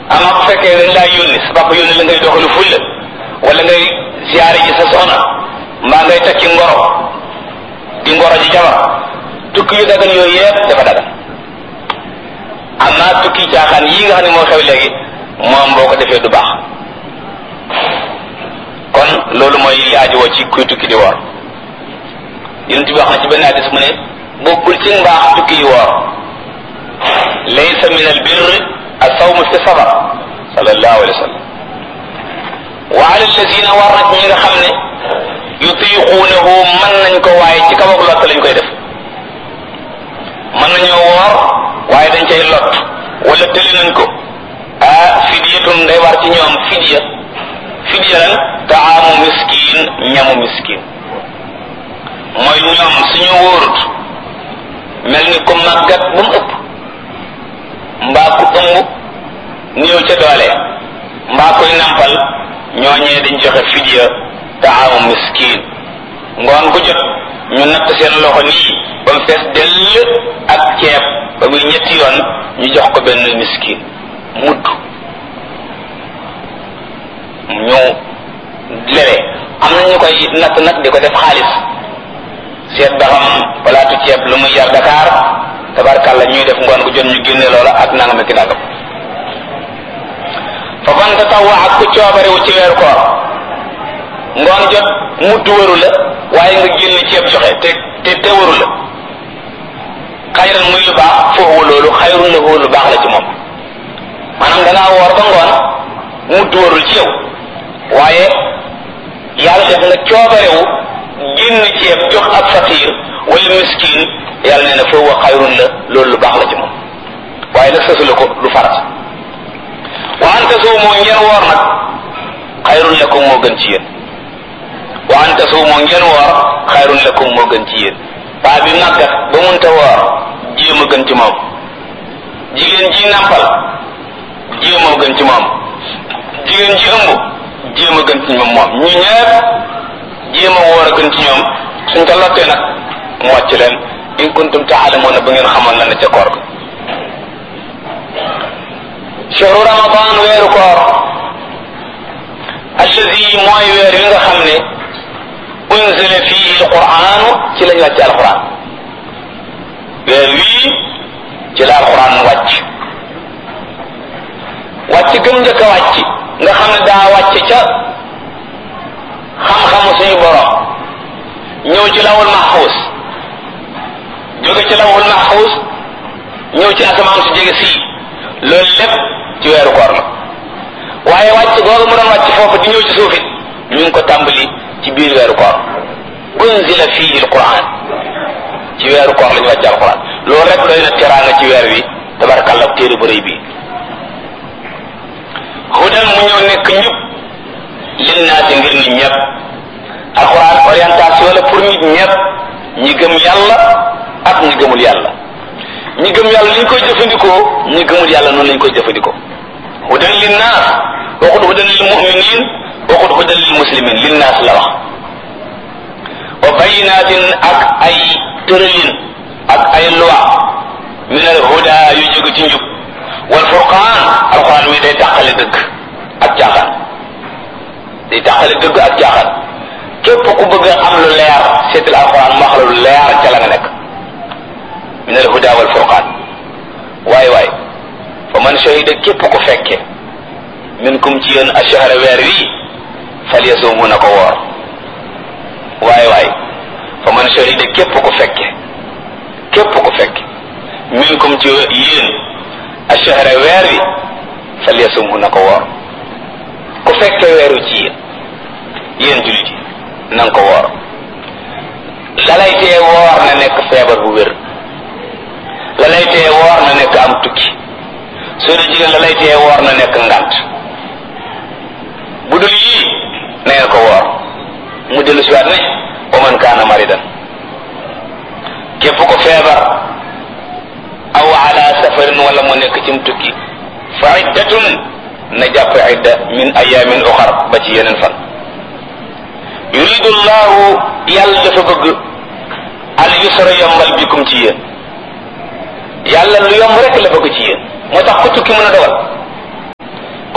ama bu fekkee dañ laa yónni sa papa yónni la ngay doxalu fulla wala ngay siyaare ji sa soxna mbaa ngay takki ngoro di ngoro ji jabar tukki yu dagan yooyu yëpp dafa dagan amma tukki caaxaan yii nga xam ne moo xew léegi moom boo ko defee du baax kon loolu mooy li aajowoo ci kuy tukki di woor yonent bi wax na ci benn hadis mu ne bokkul ci mbaax tukki yi woor laysa min al birr as-sawm fi safar sallallahu alayhi wa sallam wa ala alladina war na ñi nga xam ne yutiquunahu mën nañ ko waaye ci kaw ak lott lañ koy def mën nañoo woor waaye dañ cay lot wala tëli nañ ko ah fidyatun day war ci ñoom fidya fidya lan taamu miskin ñamu miskin mooy ñoom suñu wóorut mel ni ko màggat ba mu ëpp mbaa ku ëmb néew ca doole mbaa koy nampal ñooñee dañ joxe fidya taamu miskin ngoon ku jot ñu natt seen loxo nii ba mu fees dell ak ceeb ba muy ñetti yoon ñu jox ko benn miskin mudd ñu lele am na ñu koy natt nag di ko def xaalis seet ba xam palaatu ceeb lu muy yar Dakar tabarkàlla ñuy def ngoon gu jot ñu génne loola ak nangam ak nangam fa man tatawwa ak ku coobarewu ci weeru koor ngoon jot mudd waru la waaye nga génne ceeb joxe te te te waru la xayran muy lu baax foofu loolu xayrun la lu baax la ci moom maanaam dangaa woor ba ngoon mudd warul ci yow waaye yàlla def nga coobarewu génn ceeb jox ab fakir wala miskin yàlla nee na foofu xayrun la loolu lu baax la ci moom waaye nag sësu la ko du farat wa an tasuumu ngeen woor nag xayrun lakum moo gën ci yéen wa an tasuumu ngeen woor xayrun lakum moo gën ci yéen paa bi màggat ba munta woor jéem a gën ci moom jigéen ji nàmpal jéem a gën ci moom jigéen ji ëmb jéem a gën ci moom moom ñu ñëpp jéem a woor a gën ci ñoom suñ ko lottee nag mu wàcc leen in kuntum taalamuuna ba ngeen xamoon la ne ca koor ga shahru ramadan weeru koor allazi mooy weer wi nga xam ne unzila fihi alquranu ci lañ wàcc alquran weer wii ci la alquran wàcc wàcc gëm njëkk a wàcc nga xam ne daa wàcc ca xam-xamu suñu borom ñëw ci lawul mahfuz jóge ci lawul mahfuz ñëw ci asamaan su jege sii loolu lépp ci weeru koor la waaye wàcc googu mu doon wàcc foofu di ñëw ci suufit ñu ngi ko tàmbali ci biir weeru koor unzila fihi alquran ci weeru koor la ñu wàcc alquran loolu rek doy na teraanga ci weer wi tabarakallah téere bu rëy bii hudan mu ñëw nekk njub linnaasi ngir nit ñëpp alquran orientation la pour nit ñëpp ñi gëm yàlla ak ñi gëmul yàlla ñi gëm yàlla li ñu koy jëfandikoo ñi gëmul yàlla noonu lañ koy jëfandikoo hudan linnaas waxut hudan lil muminin waxut hudan lil muslimin linnaas la wax wa bayinatin ak ay tëralin ak ay loi min al huda yu jóge ci njub wal furqaan alquran mi day tàqale dëgg ak caaxaan day tàqale dëgg ak caaxaan képp ku bëgg a am lu leer seetal alquran mu wax la lu leer ca la nga nekk min al huda wal furqaan waay waay fa man shahida képp ku fekke minkum ci yéen ashahra weer wi falyasumhu na ko woor waay waay fa man shahida képp ku fekke képp ku fekke minkum ci yéen ashahra weer wi falyasumhu na ko woor ku fekke weeru ci yéen yéen jullit yi na nga ko woor lalay tee woor na nekk feebar bu wér la lay tee woor na nekk am tukki soo dee jigéen la lay tee woor na nekk ngant bu dul yii na ngeen ko woor mu dellu si waat ne wa man kaana maridan képp ko feebar aw ala safarin wala mu nekk cim tukki fa iddatun na jàpp idda min ayamin uxar ba ci yeneen fan yuridu llahu yàlla dafa bëgg al yusra yombal bikum ci yéen yàlla lu yomb rek la bëgg ci yéen moo tax ku tukki mën a dogal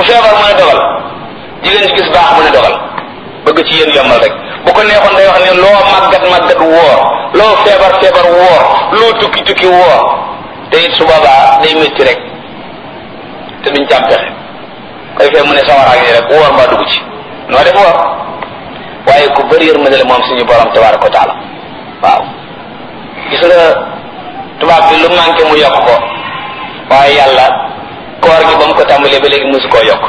feebar mu ne dogal jigéen ci gis baax mu ne dogal bëgg ci yéen yombal rek bu ko neexoon day wax ne loo màggat màggat woor loo feebar feebar woor loo tukki tukki woor te it su boobaa day métti rek te duñ càm pexe koy fee mu ne sawaraag yi rek woor mbaa dugg ci noo def woor waaye ku bëri yërmande la moom suñu borom tabaraka wa taala waaw gis nga tubaab bi lu manqué mu yokk ko waaye yàlla koor gi ba mu ko tàmbalee ba léegi mosu koo yokk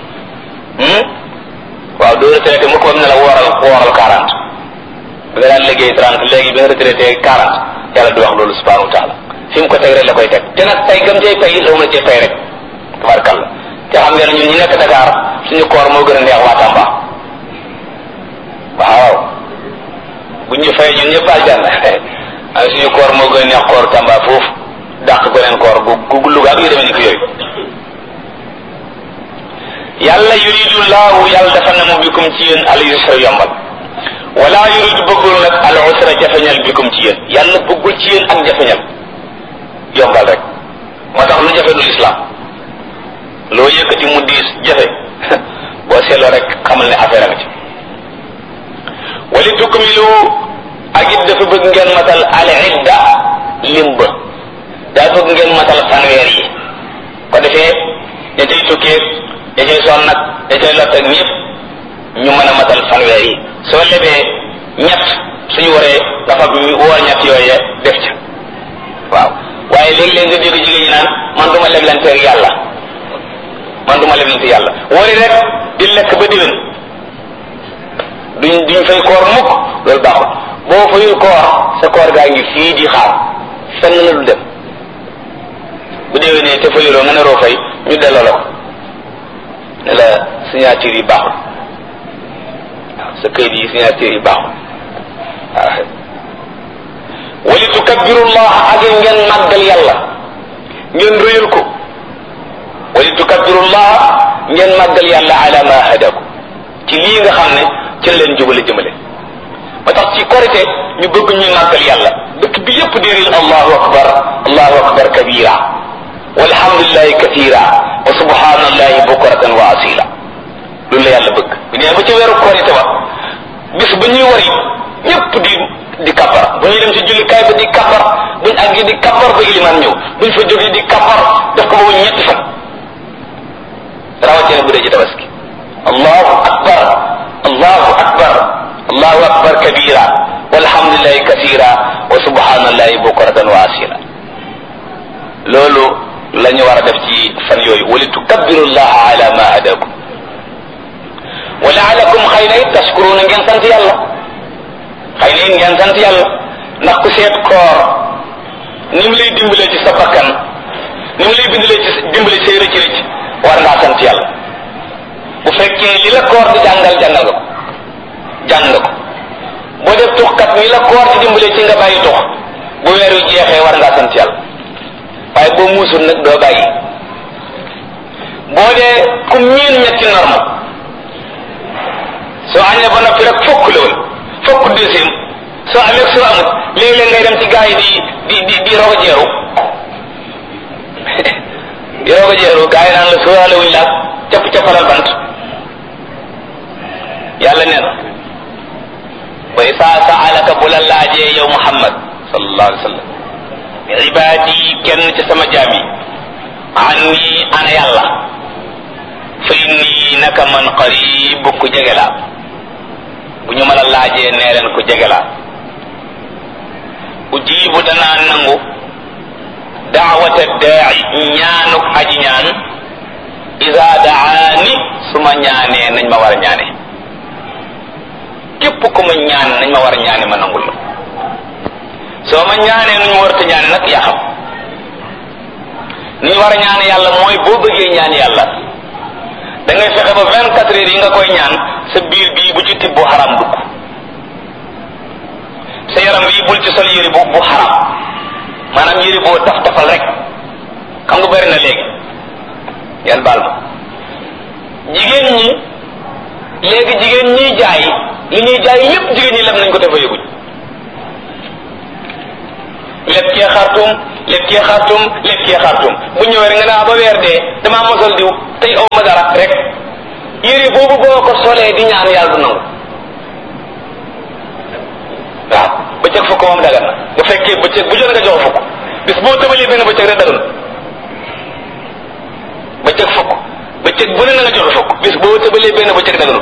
waaw doo retraité mu ko bam ne la wooral wooral quarante bi nga daan liggéey trente léegi bi nga retraité quarante yàlla du wax loolu subhanahu wa taala fi mu ko teg rek la koy teg te nag tey gëm cay pay la mu la cay pay rek tabarkalla te xam ngeen ñun ñi nekk Dakar suñu koor moo gën a neex waa Tamba waaw bu ñu fay ñun ñëpp aljanna ay suñu koor moo gën a neex koor Tamba foofu dàq beneen koor gu gu Louga ak yu demee ni ko yooyu yàlla yuridu laahu yàlla dafa na mu bikum ci yéen al yusra yombal wala yuridu bëggul nag al usra jafeñal bikum ci yéen yàlla bëggul ci yéen ak jafeñal yombal rek moo tax lu jafe du islam loo yëkkati mu diis jafe boo seetloo rek xamal ne affaire a nga ci wali tukmilu ak it dafa bëgg ngeen matal al idda lim ba daa bëgg ngeen matal fanweer yi ko defee ña cay tukkee ña cay sonn nag ña cay lott ak ñëpp ñu mën a matal fanweer yi soo lebee ñett suñu waree nga fab woor ñett yooye def ca waaw waaye léegi-léegi nga dégg jigéen ñi naan man duma leblante ak yàlla man duma leblante yàlla wari rek di lekk ba diwén duñ duñ fay koor mukk loolu baaxul boo fayul koor sa koor gaa ngi fii di xaar fenn la du dem bu déwénee te fayuloo nga ne roo fay ñu delloo la ko ne la signature yi baaxul waaw sa këyit yi signature yi baaxul waaw wali tukabbirullah ak ngeen màggal yàlla ngeen rëyal ko wali tukabbirullah ngeen màggal yàlla ala ma hadaku ci lii nga xam ne ci la leen jubale jëmale ba tax ci korite ñu bëgg ñuy màggal yàlla dëkk bi yépp di riil allahu akbar allahu akbar kabira walhamdulillahi kathira wa subhanallahi bukratan wa asila loolu la yàlla bëgg bu nee ba ci weeru korite ba bis ba ñuy wari ñépp di di kappar bu ñuy dem ci jullikaay ba di kappar buñ àggi di kappar ba iliman ñëw buñ fa jógee di kappar def ko ba mu ñetti fan rawatina bu dee ci tabaski allahu akbar allahu akbar allahu akbar kabira walhamdulillahi kasira wa subhanallahi bukratan wa asila loolu la ñu war a def ci fan yooyu wali tukabbiru llaha ala ma hadakum wa laalakum xëy na it tashkuruna ngeen sant yàlla xëy na it ngeen sant yàlla ndax ku seet koor ni mu lay dimbalee ci sa bakkan ni mu lay bindalee ci dimbalee say rëcc rëcc war ngaa sant yàlla bu fekkee li la koor di jàngal jàngal nga ko jàng nga ko boo def tuxkat mi la koor di dimbalee ci nga bàyyi tux bu weer wi jeexee war ngaa sant yàlla waaye boo muusul nag doo bàyyi boo dee ku miin ñetti norme soo añee ba noppi rek fokk la woon fokk deuxième soo amee soo amut léeg-léeg ngay dem ci gaa yi di di di di rogo jeeru di rogo jeeru gaa yi naan la sóoraale wuñ laag capp cappalal bant yàlla nee na wa isaa saalaka bu la laajee yow muhammad sallallahu alayhi wa sallam ibaadi kenn ci sama jaam yi anni ana yàlla fa inni naka man qarib ku jege laa bu ñu mën a laajee nee leen ku jege laa ujibu danaa nangu daawata daai ñaanuk aji ñaan isa daani su ma ñaanee nañ ma war a ñaane képp ku ma ñaan nañ ma war a ñaane ma nangul la soo ma ñaanee nu ñu warta ñaane nag yaa xam ni ñu war a ñaan yàlla mooy boo bëggee ñaan yàlla da ngay fexe ba vingt quatre heures yi nga koy ñaan sa biir bii bu ci tibb bu xaram dugg sa yaram bii bul ci sol yëri bu bu xaram maanaam yëri boo taf tafal rek xam nga bari na léegi yan baal ma jigéen ñi léegi jigéen ñiy jaay li ñuy jaay lépp jigéen ñi lem nañ ko dafa yëguñ leb kee xartum lekkee xartum lekkee xartum bu ñëwee rek nga naa ba weer dee damaa mosal diw tey aw ma dara rek yére boobu boo ko solee di ñaan yàlla du nangu waaw bëccëg fukk moom dagan na bu fekkee bëccëg bu jot nga jox fukk bis boo tëbalee benn bëccëg rek dagan bëccëg fukk bëccëg bu ne na nga joxe fukk bis boo tëbalee benn bëccëg daganul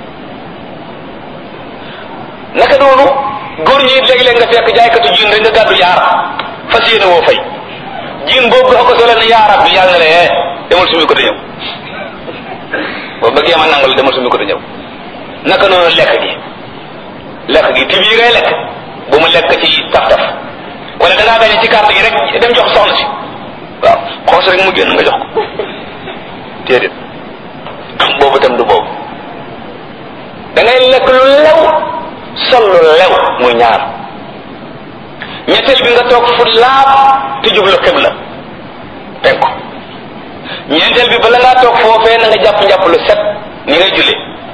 naka noonu góor ñi léeg-léeg nga fekk jaaykatu jiin rek nga gàddu yaar fas yéene woo fay jiin boobu dafa ko sole ne yaarab bi yàlla na le demal sumi ko te ñëw boo bëggee ma nangal demal sumi ko te ñëw naka noonu lekk gi lekk gi tibb yi ngay lekk bu mu lekk ci taf-taf wala da ngaa gañe ci carte gi rek dem jox soxna si waaw xoos rek mu génn nga jox ko déedéet boobu tam du boobu da ngay lekk lu lew sol lu lew muy ñaar ñetteel bi nga toog fu laab te jublu xibla penku ñeenteel bi bala ngaa toog foofee na nga jàpp njàpp lu set ni ngay julli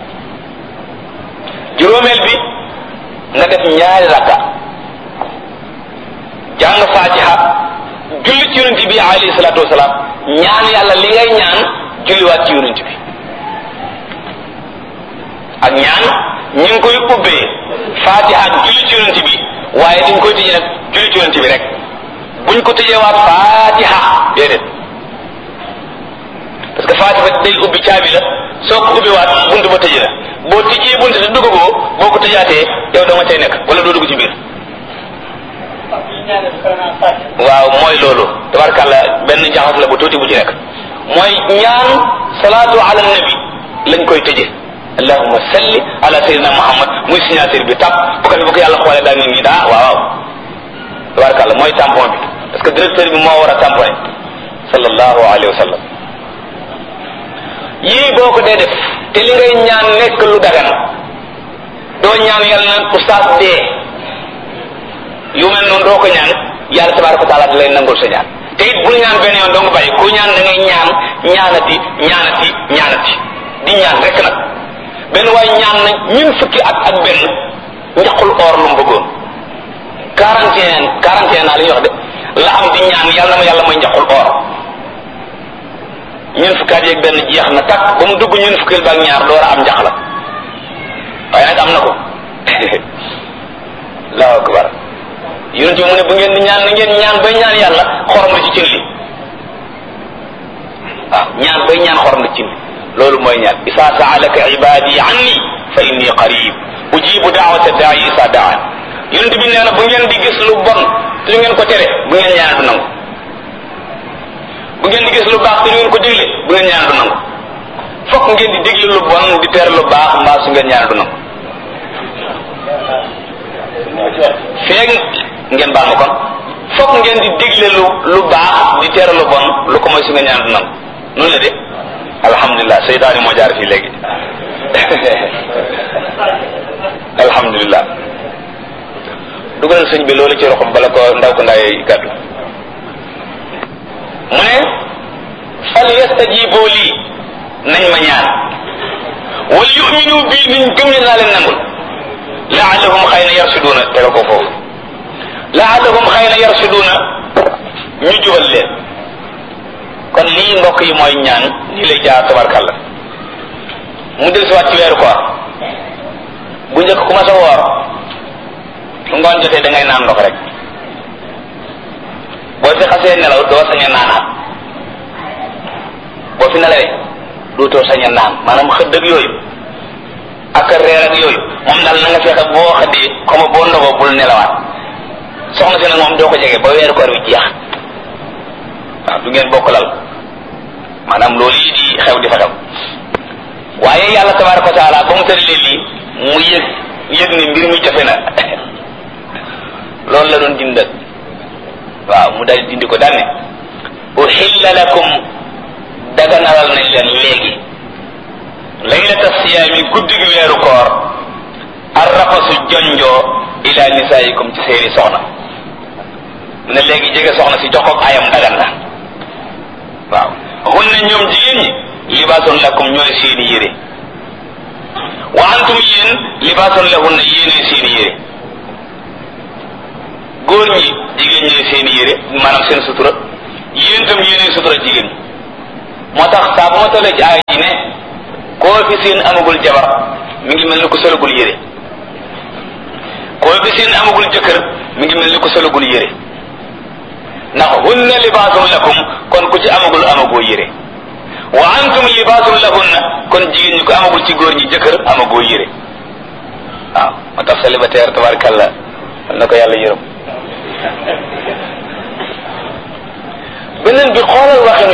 juróomeel bi nga def ñaari rakka jàng fatiha julli ci yonent bi alayhi salaatu wasalaam ñaan yàlla li ngay ñaan julliwaat ci yonent bi ak ñaan ñu ngi koy ubbee fatiha ak julli ci yonent bi waaye dañ koy tëjee nag julli ci yonent bi rek buñ ko tëjeewaat fatiha déedéet parce que fatiha day ubbi caabi la soo ko ubbiwaat bunt ba tëjee la boo tijjee bunt te duggagoo boo ko tëjaatee yow dama cay nekk wala doo dugg ci biir waaw mooy loolu tabarkàlla benn jaxas la bu tuuti bu ci nekk mooy ñaan salaatu ala nabi lañ koy tëje allahumma salli ala sayyidina muhammad muy signature bi tàpp bu ko fi bu ko yàlla xoolee daal nit ñi daa waaw waaw tabarkàlla mooy tampon bi parce que directeur bi moo war a tamponné sallallahu alayhi wa sallam yii boo ko dee def te li ngay ñaan nekk lu dagan doo ñaan yàlla naan oustaz dee yu mel noonu doo ko ñaan yàlla tabaraka wa taala da lay nangul sa ñaan te it bul ñaan benn yoon doo nga bàyyi ku ñaan da ngay ñaan ñaanati ñaanati ñaanati di ñaan rek nag benn waay ñaan na ñun fukki at ak benn njaqul or lu mu bëggoon quarante et un quarante et un naa li ñuy wax de la am di ñaan yàlla na ma yàlla may njaqul or ñun fukki at yeeg benn jeex na takk ba mu dugg ñun fukkil baak ñaar door a am njax la waaye nag am na ko allahu akbar yonent bi mu ne bu ngeen di ñaan na ngeen ñaan bay ñaan yàlla xorom la ci cin li waaw ñaan bay ñaan xorom la ci cin li loolu mooy ñaan isa saalaka ibadi anni fa inni qarib ujibu daawata daai isa daan yonent bi nee na bu ngeen di gis lu bon te lu ngeen ko tere bu ngeen ñaan du nangu bu ngeen di gis lu baax te lu ngeen ko digle bu ngeen ñaan du nangu fokk ngeen di digle lu bon di tere lu baax mbaa su ngeen ñaan du nangu feeg ngeen baal ma kon fokk ngeen di digle lu lu baax di tere lu bon lu ko mooy su ngeen ñaan du nangu noonu la de alhamdulilah seytaani moo jaar fii léegi alhamdulilah dugalal sëñ bi loolu ci roxam bala ko ndaw ko ndaay gàddu mu ne fal yastajibu lii nañ ma ñaan wal yuminu bii niñ gëm ne naa leen nangul laallahum xëy na yarsuduuna tegal ko foofu laallahum xëy na yarsuduuna ñu jubal leen kon lii mbokk yi mooy ñaan nii lay jaar tabarkàlla mu del si waat ci weeru koor bu njëkk ku ma sa woor su ngoon jotee da ngay naan ndox rek boo fi xasee nelaw doo sañ a naanaat boo fi nelawee dootoo sañ a naan maanaam xëdd ak yooyu ak reer ak yooyu moom daal na nga fexe boo xëddee comme boo ndogoo bul nelawaat soxna si nag moom doo ko jege ba weeru koor wi jeex waaw du ngeen bokk lal maanaam loolu yi di xew di fa xew waaye yàlla tabaraka wa taala ba mu tëralee lii mu yëg yëg ni mbir mi jafe na loolu la doon dindal waaw mu dal dindi ko daal ne uhilla lakum daganalal nañ leen léegi laylata siyaami guddi gi weeru koor arrafasu jonjoo ila nisaayikum ci seeni soxna mu ne léegi jege soxna si jox ko ayam dagan na waaw hunna ñoom jigéen ñi libaasun lakum ñooy seeni yére wa antum yéen libaasun lahunna yéenee seeni yére góor ñi jigéen ñooy seen yére maanaam seen sutura yéen itam yéenay sutura jigéen ñi moo tax saa bu ma tollee ci aaya ji ne koo fi seen amagul jabar mi ngi mel ni ko solagul yére koo fi seen amagul jëkkër mi ngi mel ni ko solagul yére ndax hunna libaasun lakum kon ku ci amagul amagoo yére wa antum libaasun lahunna kon jigéen ñi ko amagul ci góor ñi jëkkër amagoo yére waaw moo tax célibataire tabarkàlla na ko yàlla yërëm beneen bi xoolal waxinu